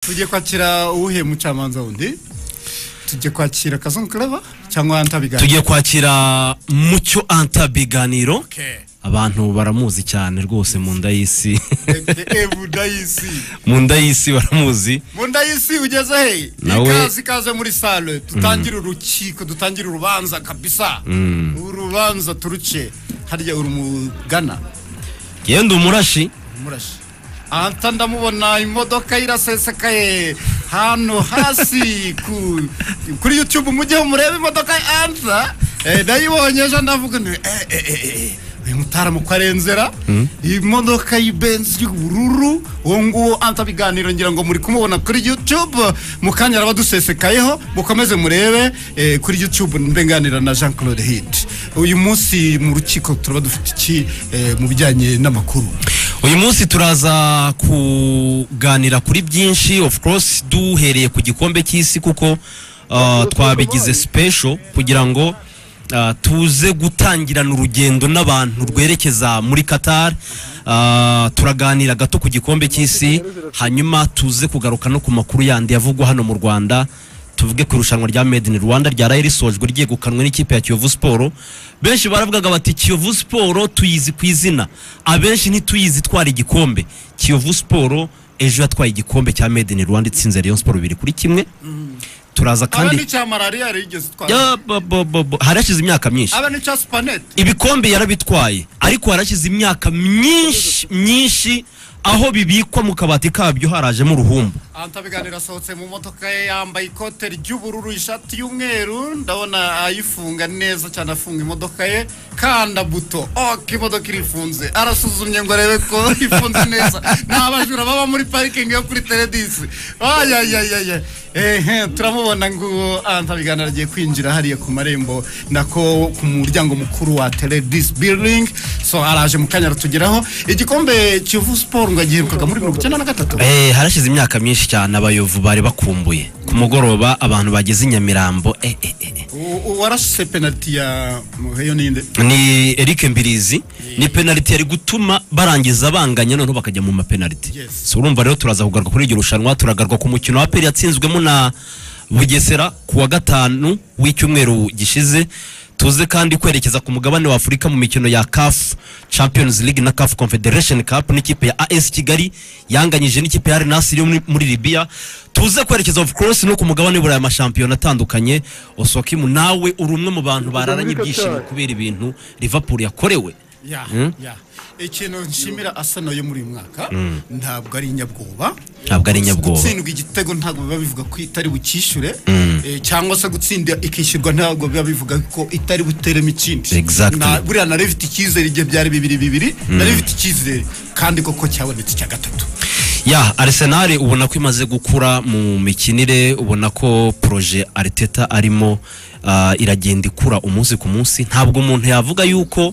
tujye kwakira uwuhe mucamanza wundi tujye kwakira kazungu kureba cyangwa antabiganiro tugiye kwakira mucyo antabiganiro Okay. abantu baramuzi cyane rwose mu nda y'isi Eh, eh, Budayisi. mu nda y'isi baramuzi mu nda y'isi ugeze he Nawe- ikaze ikaze muri sale dutangire urukiko dutangire urubanza kabisa urubanza turuce harya urumugana yewe ndi umurashi murashi anta ndamubona imodoka irasesekaye hano hasi ku, kuri youtube mujyeho murebe imodoka ya anta eh, nayibonye ejo ndavuga nti eh, eh, eh, eh, uyu mutaramu ko arenzera imodoka y'ibenzi y'ubururu uwo nguwo anta biganiro ngira ngo muri kumubona kuri youtube mu kanya araba dusesekayeho mukomeze murebe eh, kuri youtube mbenganira na jean claude hit uyu munsi mu rukiko turaba dufite iki eh, mu bijyanye n'amakuru uyu munsi turaza kuganira kuri byinshi of course duhereye ku gikombe cy'isi kuko uh, twabigize special kugira ngo uh, tuze gutangirana urugendo n'abantu rwerekeza muri qatar Uh, turaganira gato ku gikombe cy'isi hanyuma tuze kugaruka no ku makuru yandi yavugwa hano mu rwanda tuvuge ku irushanwa rya made in rwanda ryaraye risojwe ryegukanwe n'ikipe ya kiyovu siporo benshi baravugaga bati kiyovu siporo tuyizi ku izina abenshi ntituyizi itwara igikombe kiyovu siporo ejo yatwaye igikombe cya made in rwanda itsinze rayon siporo bibiri kuri kimwe turaza aba kandi n'icya malariya rigeze itwara Ya, bo- bo- bo- bo. hari hashize imyaka myinshi aba n'icya supanete ibikombe yarabitwaye ariko harashize imyaka myinshi myinshi aho bibikwa mu kabati kabyo harajemo uruhumbu antabiganiro asohotse mu modoka ye yambaye ikote ry'ubururu ishati y'umweru ndabona ayifunga neza cyane afunga imodoka ye kanda buto oke imodoka irifunze arasuzumye ngo arebe ko ifunze neza ni abajura baba muri parikingi yo kuri teredisi ayayayaya ehe turamubona ngo antabiganiro agiye kwinjira hariya ku marembo nako ku muryango mukuru wa teredisi biringi so araje mu kanya aratugeraho igikombe kivu siporo ngo agiherukaga muri mirongo icyenda na gatatu Eh, harashize imyaka myinshi cyane abayovu bari bakumbuye ku mugoroba abantu bageze i nyamirambo eh, eh, eh, eh. U- warashe penaliti ya muheyo ninde ni eric mbirizi ni penaliti yari gutuma barangiza banganya noneho bakajya mu mapenaliti Yes. so urumva rero turaza kugaruka kuri iryo rushanwa turagaruka ku mukino wa peri yatsinzwemo na bugesera ku wa gatanu w'icyumweru gishize tuze kandi kwerekeza ku mugabane wa afurika mu mikino ya caf champions league na caf confederation cup n'ikipe ya as kigali yanganyije n'ikipe ya Al Nassr yo muri- muri libya tuze kwerekeza of course no ku mugabane w'uburayi amashampiyona atandukanye osokimu nawe uri umwe mu bantu bararanye ibyishimo kubera ibintu liverpool yakorewe ya ya ikintu nshimira asano yo muri uyu mwaka ntabwo ari inyabwoba Ntabwo ari inyabwoba. gutsindwa igitego ntabwo biba bivuga ko itari bucyishure eh, cyangwa se gutsinda ikishyurwa ntabwo biba bivuga ko itari buteremo ikindi Exactly. Na- buriya nari bifite icyizere igihe byari bibiri bibiri nari bifite icyizere kandi koko cyabonetse icya gatatu ya arsenal ubona ko imaze gukura mu mikinire ubona ko proje ariteta arimo ah, iragenda ikura umunsi ku munsi ntabwo umuntu yavuga yuko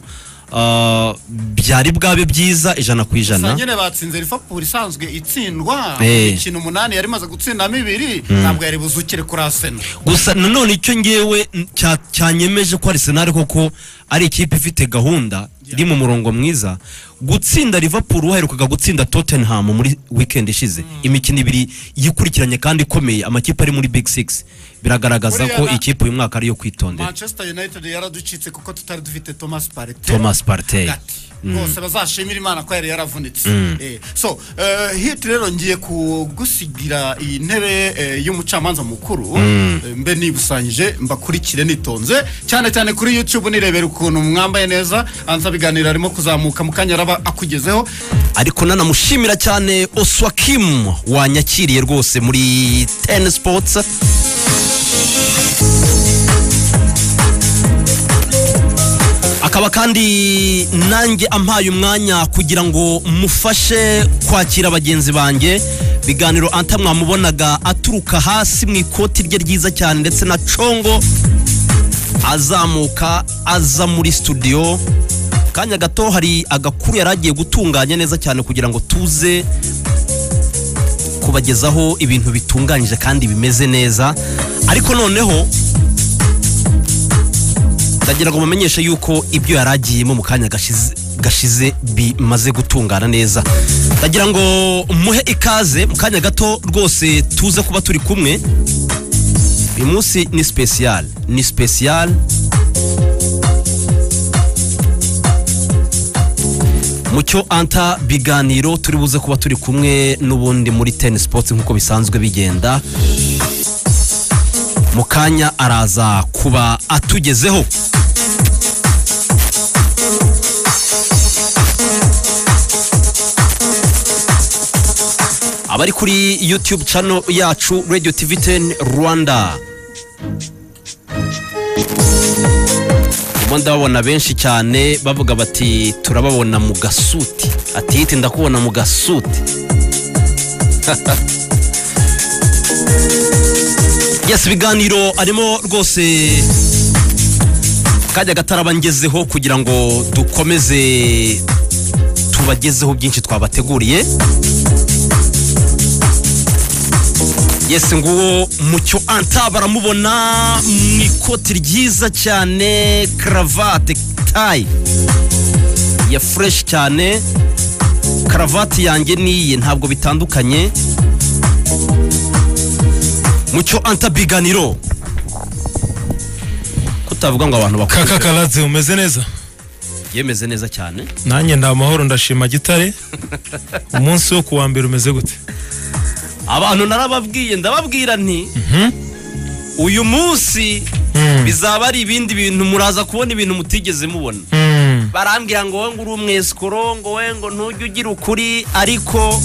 ah, byari bwabe byiza ijana ku gusa ijana nyine batsinze liverpool isanzwe itsindwa Eh. imikino umunani yari imaze gutsindamo ibiri ntabwo yari buzukire kuri aseno gusa nanone icyo ngewe n- cya- cyanyemeje ko arsenal koko ari ikipe ifite gahunda iri mu murongo mwiza gutsinda liverpool waherukaga gutsinda tottenham muri weekend ishize imikino ibiri yikurikiranye kandi ikomeye amakipe ari muri big six biragaragaza ko Buriya na- ikipe uyu mwaka ariyo kwitondera manchester united yaraducitse kuko tutari dufite thomas parete thomas partey Hagati. bose bazashimira imana ko yari yaravunitse Eh, so eh, hiti rero ngiye kugusigira iyi ntebe eh, y'umucamanza mukuru Eh, mbe nibusanyije mbakurikire nitonze cyane cyane kuri youtube nirebera ukuntu mwambaye neza anza biganiro arimo kuzamuka mu kanya araba akugezeho ariko nanamushimira cyane oswakim wanyakiriye rwose muri ten sports akaba kandi nanjye ampaye umwanya kugira ngo mufashe kwakira bagenzi banjye biganiro anta mwamubonaga aturuka hasi mu ikoti rye ryiza cyane ndetse na congo azamuka aza muri studio kanya gato hari agakuru yari agiye gutunganya neza cyane kugira ngo tuze kubagezaho ibintu bitunganyije kandi bimeze neza ariko noneho ndagira ngo mumenyeshe yuko ibyo yari agiyemo mu kanya gashize- gashize bimaze gutungana neza ndagira ngo muhe ikaze mu kanya gato rwose tuze kuba turi kumwe uyu munsi ni sipesiyale ni sipesiyale mucyo anta biganiro turi buze kuba turi kumwe n'ubundi muri teni sipoti nk'uko bisanzwe bigenda mu kanya araza kuba atugezeho abari kuri yutube cano yacu radiyo tivi teni rwanda ubu ndababona benshi cyane bavuga bati turababona mu gasuti ati yiti ndakubona mu gasuti yes ibiganiro arimo rwose kajya gataraba ngezeho kugira ngo dukomeze tubagezeho byinshi twabateguriye yesi nguwo mucyo anta baramubona mu ikoti ryiza cyane karavate tayi ya fureshi cyane karavati yanjye n'iyi ntabwo bitandukanye mucyo anta biganiro kutavuga ngo abantu kaka bakuru karadze umeze neza yemeze neza cyane nanjye nda amahoro ndashima gitare umunsi wo kuwa mbere umeze gute abantu narababwiye ndababwira nti uyu munsi Mm. bizaba ari ibindi bintu muraza kubona ibintu mutigeze mubona Mm. barambwira ngo wowe ngo uri umwesikoro ngo wowe ngo ntujye ugira ukuri ariko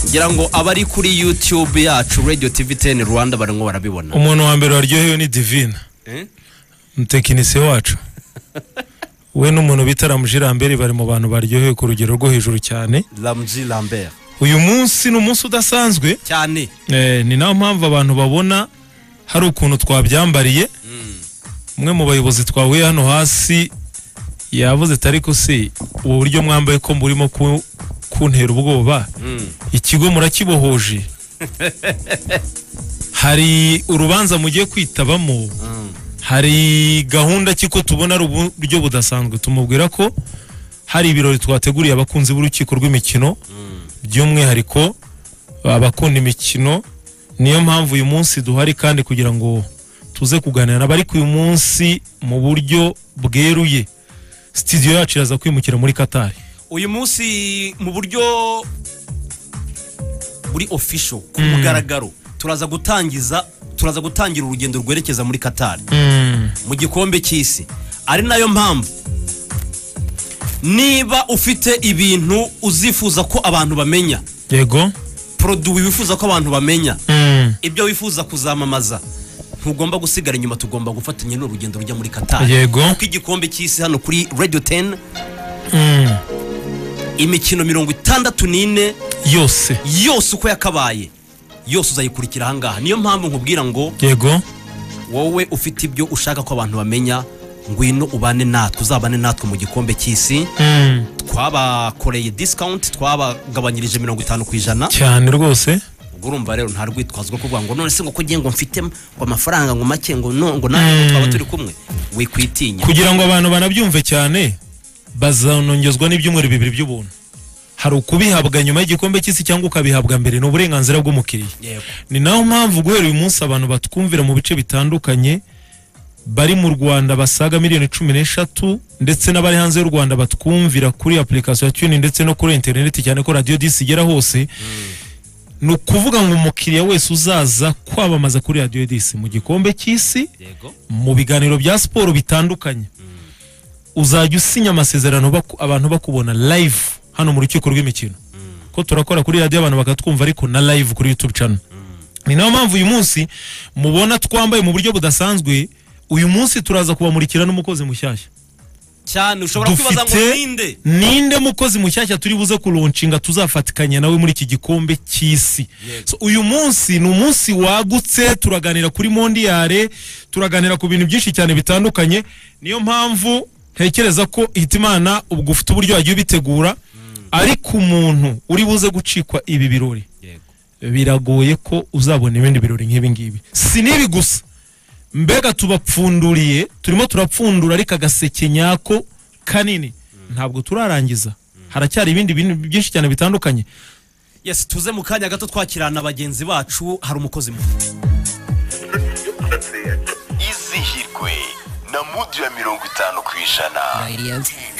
ngira ngo abari kuri yutube yacu radiyo tivi teni rwanda barimo barabibona umuntu wa mbere waryohewe ni divina Eh? umutekinisiye wacu we n'umuntu bita ramujirambere bari mu bantu baryohewe ku rugero rwo hejuru cyane ramji lambert uyu munsi ni umunsi udasanzwe cyane Eh, ni nayo mpamvu abantu babona hari ukuntu twabyambariye umwe mu bayobozi twahuye hano hasi yavuze ati ariko si ubu buryo mwambaye ko murimo ku- kuntera ubwoba Mm. ikigo murakibohoje hari urubanza mugiye kwitabamo Mm. hari gahunda ki ko tubona ari uburyo budasanzwe tumubwira ko hari ibirori twateguriye abakunzi b'urukiko rw'imikino by'umwihariko abakunda imikino niyo mpamvu uyu munsi duhari kandi kugira ngo tuze kuganira n'abari ku uyu munsi mu buryo bweruye sitidiyo yacu iraza kwimukira muri katari uyu munsi mu buryo buri ofisho ku mugaragaro turaza gutangiza turaza gutangira urugendo rwerekeza muri katari mu gikombe cy'isi ari nayo mpamvu niba ufite ibintu uzifuza ko abantu bamenya yego poroduwi wifuza ko abantu bamenya ibyo wifuza kuzamamaza ntugomba gusigara inyuma tugomba gufatanya n'urugendo rujya muri katari yego kuko igikombe cy'isi hano kuri radiyo teni imikino mirongo itandatu n'ine yose yose uko yakabaye yose uzayikurikira ahangaha niyo mpamvu nkubwira ngo yego wowe ufite ibyo ushaka ko abantu bamenya ngwino ubane natwe uzabane natwe mu gikombe cy'isi twabakoreye disikawunti twabagabanyirije mirongo itanu ku ijana cyane rwose ubwo urumva rero nta rwitwazo rwo kuvuga ngo none se ngo ko ugiye ngo mfite ngo amafaranga ngo make ngo no ngo nawe ngo twaba turi kumwe wikwitinya kugira ngo abantu banabyumve cyane bazanongezwa n'ibyumweru bibiri by'ubuntu hari ukubihabwa nyuma y'igikombe cy'isi cyangwa ukabihabwa mbere ni uburenganzira bw'umukiriya yego ni naho mpamvu guhera uyu munsi abantu batwumvira mu bice bitandukanye bari mu rwanda basaga miliyoni cumi n'eshatu ndetse n'abari hanze y'u rwanda batwumvira kuri application ya tuni ndetse no kuri interineti cyane ko radiyo disi igera hose ni ukuvuga ngo umukiriya wese uzaza kwamamaza kuri radiyo disi mu gikombe cy'isi yego mu biganiro bya siporo bitandukanye uzajya usinya amasezerano baku- abantu bakubona live hano mu rukiko rw'imikino ko turakora kuri radiyo abantu bakatwumva ariko na live kuri youtube channel ni nayo mpamvu uyu munsi mubona twambaye mu buryo budasanzwe uyu munsi turaza kubamurikira n'umukozi mushyashya cyane ushobora kwibaza ngo dufite ninde ninde mukozi mushyashya turi buze kuronshinga tuzafatikanya nawe muri iki gikombe cy'isi Yego. So, uyu munsi ni umunsi wagutse turaganira kuri mondiyare turaganira ku bintu byinshi cyane bitandukanye niyo mpamvu ntekereza ko hitimana ubwo ufite uburyo wagiye ubitegura ariko umuntu uri buze gucikwa ibi birori yego biragoye ko uzabona ibindi birori nk'ibi ngibi si n'ibi gusa mbega tubapfunduriye turimo turapfundura ariko agaseke nyako kanini ntabwo turarangiza haracyari ibindi bintu byinshi cyane bitandukanye yes tuze mu kanya gato twakirana bagenzi bacu hari umukozi mu izihirwe na mudu ya mirongo itanu ku ijana Radio.